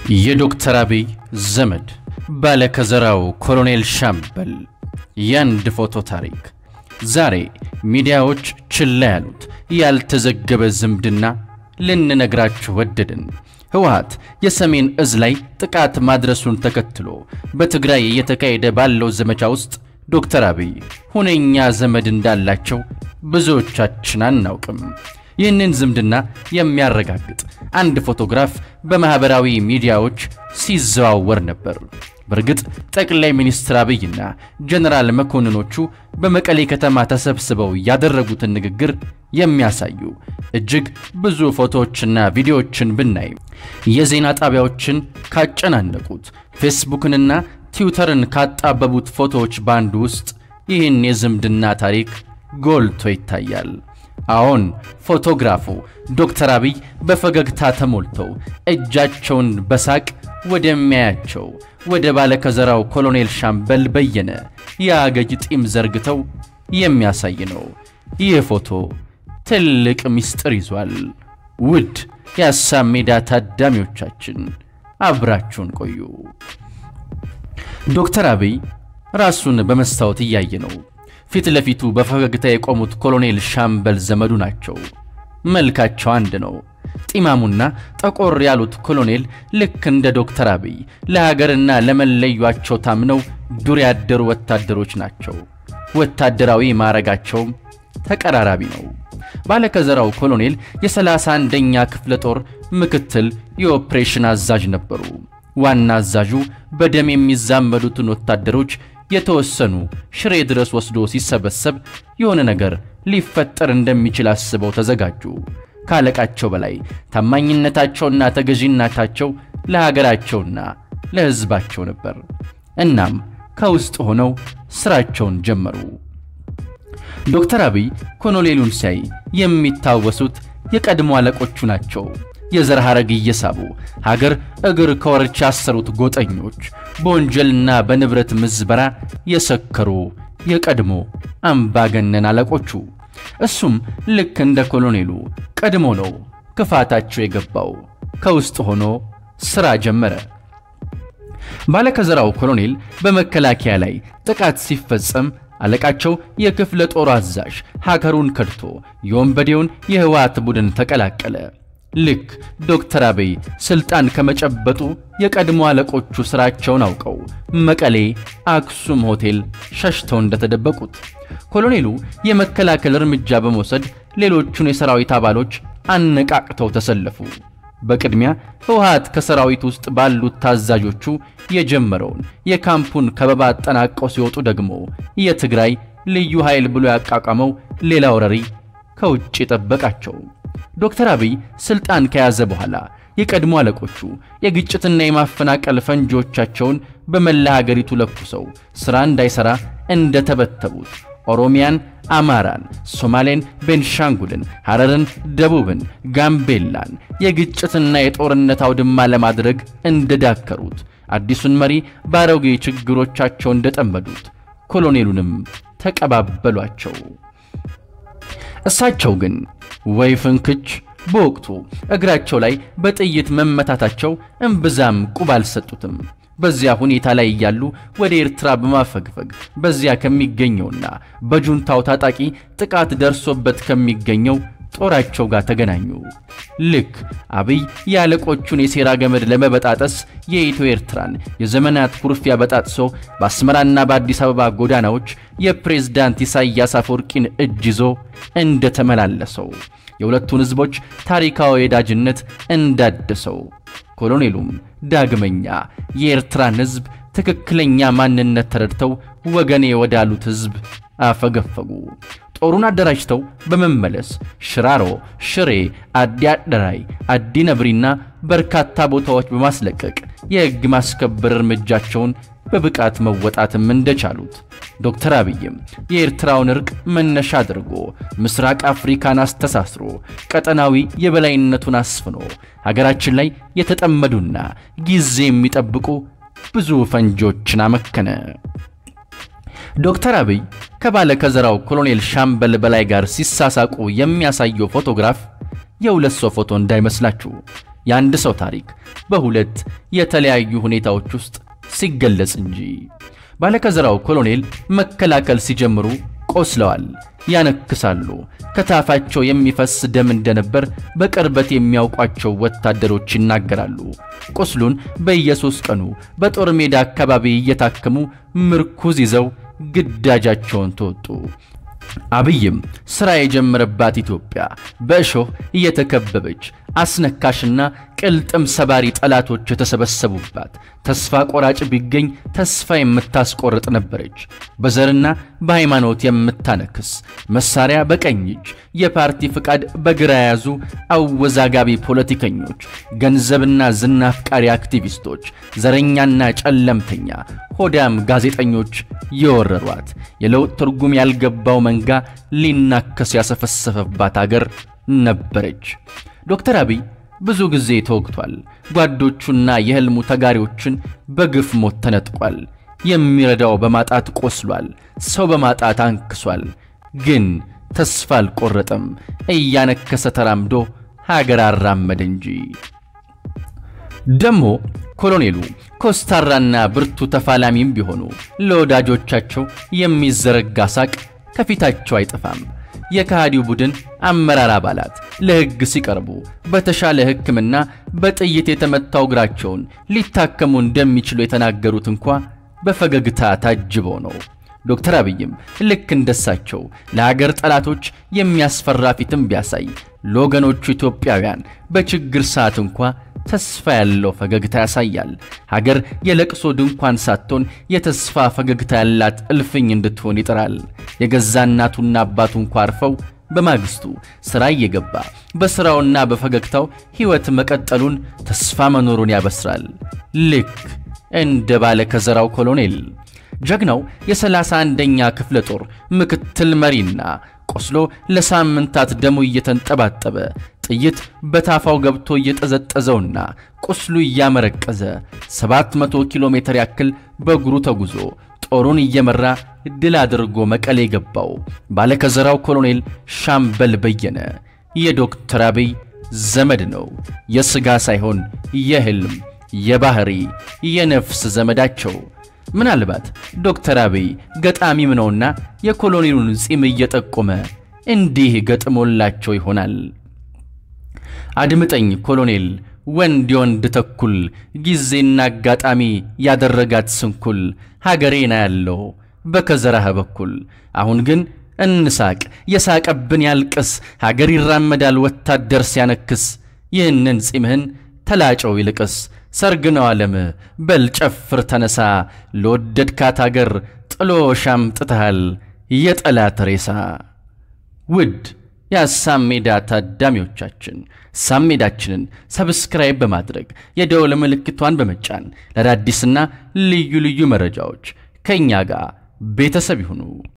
የዶክተር አብይ ዘመድ ባለከዘራው ኮሎኔል ሻምበል ያንድ ፎቶ ታሪክ ዛሬ ሚዲያዎች ችላ ያሉት ያልተዘገበ ዝምድና ልንነግራችሁ ወደድን። ህወሓት የሰሜን እዝ ላይ ጥቃት ማድረሱን ተከትሎ በትግራይ እየተካሄደ ባለው ዘመቻ ውስጥ ዶክተር አብይ ሁነኛ ዘመድ እንዳላቸው ብዙዎቻችን አናውቅም። ይህንን ዝምድና የሚያረጋግጥ አንድ ፎቶግራፍ በማኅበራዊ ሚዲያዎች ሲዘዋወር ነበር። በእርግጥ ጠቅላይ ሚኒስትር አብይና ጀነራል መኮንኖቹ በመቀሌ ከተማ ተሰብስበው ያደረጉትን ንግግር የሚያሳዩ እጅግ ብዙ ፎቶዎችና ቪዲዮዎችን ብናይ የዜና ጣቢያዎችን ካጨናነቁት ፌስቡክንና ትዊተርን ካጣበቡት ፎቶዎች በአንዱ ውስጥ ይህን የዝምድና ታሪክ ጎልቶ ይታያል። አሁን ፎቶግራፉ ዶክተር አብይ በፈገግታ ተሞልተው እጃቸውን በሳቅ ወደሚያያቸው ወደ ባለከዘራው ኮሎኔል ሻምበል በየነ የአገጭ ጢም ዘርግተው የሚያሳይ ነው። ይህ ፎቶ ትልቅ ምስጢር ይዟል። ውድ የሐሳብ ሜዳ ታዳሚዎቻችን አብራችሁን ቆዩ። ዶክተር አብይ ራሱን በመስታወት እያየ ነው። ፊት ለፊቱ በፈገግታ የቆሙት ኮሎኔል ሻምበል ዘመዱ ናቸው። መልካቸው አንድ ነው። ጢማሙና ጠቆር ያሉት ኮሎኔል ልክ እንደ ዶክተር አብይ ለሀገርና ለመለዩአቸው ታምነው ዱር ያደሩ ወታደሮች ናቸው። ወታደራዊ ማዕረጋቸውም ተቀራራቢ ነው። ባለከዘራው ኮሎኔል የሰላሳ አንደኛ ክፍለ ጦር ምክትል የኦፕሬሽን አዛዥ ነበሩ። ዋና አዛዡ በደም የሚዛመዱትን ወታደሮች የተወሰኑ ሽሬ ድረስ ወስዶ ሲሰበሰብ የሆነ ነገር ሊፈጠር እንደሚችል አስበው ተዘጋጁ። ካለቃቸው በላይ ታማኝነታቸውና ተገዢነታቸው ለሀገራቸውና ለሕዝባቸው ነበር። እናም ከውስጥ ሆነው ስራቸውን ጀመሩ። ዶክተር አብይ ኮሎኔሉን ሲያይ የሚታወሱት የቀድሞ አለቆቹ ናቸው። የዘር ሐረግ እየሳቡ ሀገር እግር ከወርች ያሰሩት ጎጠኞች፣ በወንጀልና በንብረት ምዝበራ የሰከሩ የቀድሞ አምባገነን አለቆቹ። እሱም ልክ እንደ ኮሎኔሉ ቀድሞ ነው ክፋታቸው የገባው። ከውስጥ ሆኖ ሥራ ጀመረ። ባለከዘራው ኮሎኔል በመከላከያ ላይ ጥቃት ሲፈጸም አለቃቸው የክፍለ ጦር አዛዥ ሀገሩን ከድቶ የወንበዴውን የህወሓት ቡድን ተቀላቀለ። ልክ ዶክተር አብይ ስልጣን ከመጨበጡ የቀድሞ አለቆቹ ስራቸውን አውቀው መቀሌ አክሱም ሆቴል ሸሽተው እንደተደበቁት ኮሎኔሉ የመከላከል እርምጃ በመውሰድ ሌሎቹን የሰራዊት አባሎች አነቃቅተው ተሰለፉ። በቅድሚያ ህወሓት ከሰራዊት ውስጥ ባሉት ታዛዦቹ የጀመረውን የካምፑን ከበባ አጠናቀው ሲወጡ ደግሞ የትግራይ ልዩ ኃይል ብሎ ያቋቋመው ሌላ ወረሪ ከውጭ ጠበቃቸው። ዶክተር አብይ ስልጣን ከያዘ በኋላ የቀድሞ አለቆቹ የግጭትና የማፈናቀል ፈንጂዎቻቸውን በመላ ሀገሪቱ ለኩሰው ሥራ እንዳይሠራ እንደተበተቡት ኦሮሚያን፣ አማራን፣ ሶማሌን፣ ቤንሻንጉልን፣ ሐረርን፣ ደቡብን፣ ጋምቤላን የግጭትና የጦርነት አውድማ ለማድረግ እንደዳከሩት አዲሱን መሪ በአሮጌ ችግሮቻቸው እንደጠመዱት ኮሎኔሉንም ተቀባበሏቸው። እሳቸው ግን ወይ ፍንክች በወቅቱ እግራቸው ላይ በጥይት መመታታቸው እምብዛም ቁብ አልሰጡትም። በዚያ ሁኔታ ላይ እያሉ ወደ ኤርትራ በማፈግፈግ በዚያ ከሚገኘውና በጁንታው ታጣቂ ጥቃት ደርሶበት ከሚገኘው ጦራቸው ጋር ተገናኙ። ልክ አብይ የአለቆቹን የሴራ ገመድ ለመበጣጠስ የኢትዮ ኤርትራን የዘመናት ኩርፊያ በጣጥሶ በአስመራና በአዲስ አበባ ጎዳናዎች የፕሬዝዳንት ኢሳያስ አፈወርቂን እጅ ይዞ እንደተመላለሰው የሁለቱን ሕዝቦች ታሪካዊ ወዳጅነት እንዳደሰው ኮሎኔሉም ዳግመኛ የኤርትራን ሕዝብ ትክክለኛ ማንነት ተረድተው ወገኔ ወዳሉት ሕዝብ አፈገፈጉ። ጦሩን አደራጅተው በመመለስ ሽራሮ፣ ሽሬ፣ አዲ አደራይ፣ አዲ ነብሪና በርካታ ቦታዎች በማስለቀቅ የሕግ ማስከበር እርምጃቸውን በብቃት መወጣትም እንደቻሉት ዶክተር አብይም የኤርትራውን እርቅ መነሻ አድርጎ ምስራቅ አፍሪካን አስተሳስሮ ቀጠናዊ የበላይነቱን አስፍኖ ሀገራችን ላይ የተጠመዱና ጊዜ የሚጠብቁ ብዙ ፈንጂዎችን አመከነ። ዶክተር አብይ ከባለ ከዘራው ኮሎኔል ሻምበል በላይ ጋር ሲሳሳቁ የሚያሳየው ፎቶግራፍ የሁለት ሰው ፎቶ እንዳይመስላችሁ። የአንድ ሰው ታሪክ በሁለት የተለያዩ ሁኔታዎች ውስጥ ሲገለጽ እንጂ። ባለከዘራው ኮሎኔል መከላከል ሲጀምሩ ቆስለዋል፣ ያነክሳሉ። ከታፋቸው የሚፈስ ደም እንደነበር በቅርበት የሚያውቋቸው ወታደሮች ይናገራሉ። ቁስሉን በየሶስት ቀኑ በጦር ሜዳ አካባቢ እየታከሙ ምርኩዝ ይዘው ግዳጃቸውን ተወጡ። አብይም ሥራ የጀመረባት ኢትዮጵያ በእሾህ እየተከበበች አስነካሽና ቅልጥም ሰባሪ ጠላቶች የተሰበሰቡባት ተስፋ ቆራጭ ቢገኝ ተስፋ የምታስቆርጥ ነበረች። በዘርና በሃይማኖት የምታነክስ መሳሪያ በቀኝ እጅ የፓርቲ ፍቃድ በግራ የያዙ አወዛጋቢ ፖለቲከኞች፣ ገንዘብና ዝና አፍቃሪ አክቲቪስቶች፣ ዘረኛና ጨለምተኛ ሆዳም ጋዜጠኞች የወረሯት የለውጥ ትርጉም ያልገባው መንጋ ሊናከስ ያሰፈሰፈባት አገር ነበረች። ዶክተር አብይ ብዙ ጊዜ ተወግቷል። ጓዶቹና የሕልሙ ተጋሪዎችን በግፍ ሞት ተነጥቋል። የሚረዳው በማጣት ቆስሏል። ሰው በማጣት አንክሷል። ግን ተስፋ አልቆረጠም። እያነከሰ ተራምዶ ሀገር አራመደ እንጂ። ደሞ ኮሎኔሉ ኮስታራና ብርቱ ተፋላሚም ቢሆኑ ለወዳጆቻቸው የሚዘረጋ ሳቅ ከፊታቸው አይጠፋም። የከሃዲው ቡድን አመራር አባላት ለሕግ ሲቀርቡ በተሻለ ሕክምና በጥይት የተመታው እግራቸውን ሊታከሙ እንደሚችሉ የተናገሩት እንኳ በፈገግታ ታጅበው ነው። ዶክተር አብይም ልክ እንደሳቸው ለሀገር ጠላቶች የሚያስፈራ ፊትም ቢያሳይ ለወገኖቹ ኢትዮጵያውያን በችግር ሰዓት እንኳ ተስፋ ያለው ፈገግታ ያሳያል። ሀገር የለቅሶ ድንኳን ሳትሆን የተስፋ ፈገግታ ያላት እልፍኝ እንድትሆን ይጥራል። የገዛ እናቱና አባቱ እንኳ አርፈው በማግስቱ ሥራ እየገባ በሥራውና በፈገግታው ሕይወት መቀጠሉን ተስፋ መኖሩን ያበስራል። ልክ እንደ ባለ ከዘራው ኮሎኔል ጀግናው የሰላሳ አንደኛ ክፍለ ጦር ምክትል መሪና ቆስሎ ለሳምንታት ደሙ እየተንጠባጠበ ጥይት በታፋው ገብቶ እየጠዘጠዘውና ቁስሉ እያመረቀዘ 700 ኪሎ ሜትር ያክል በእግሩ ተጉዞ ጦሩን እየመራ ድል አድርጎ መቀሌ የገባው ባለከዘራው ኮሎኔል ሻምበል በየነ የዶክተር አብይ ዘመድ ነው። የሥጋ ሳይሆን የሕልም የባህሪ የነፍስ ዘመዳቸው። ምናልባት ዶክተር አብይ ገጣሚም ነውና የኮሎኔሉን ጺም እየጠቆመ እንዲህ ገጥሞላቸው ይሆናል። አድምጠኝ ኮሎኔል፣ ወንድ የወንድ ተኩል ጊዜና አጋጣሚ ያደረጋት ስንኩል ሀገሬና ያለው በከዘራህ በኩል አሁን ግን እንሳቅ፣ የሳቀብን ያልቅስ፣ ሀገር ይራመዳል ወታደር ሲያነክስ። ይህንን ጺምህን ተላጨው ይልቅስ፣ ሰርግ ነው ዓለም በል ጨፍር ተነሳ፣ ለወደድካት አገር ጥሎ ሻምጥተሃል የጠላት ሬሳ። ውድ የሐሳብ ሜዳ ታዳሚዎቻችን ሐሳብ ሜዳችንን ሰብስክራይብ በማድረግ የደወል ምልክቷን በመጫን ለአዳዲስና ልዩ ልዩ መረጃዎች ከእኛ ጋር ቤተሰብ ይሁኑ።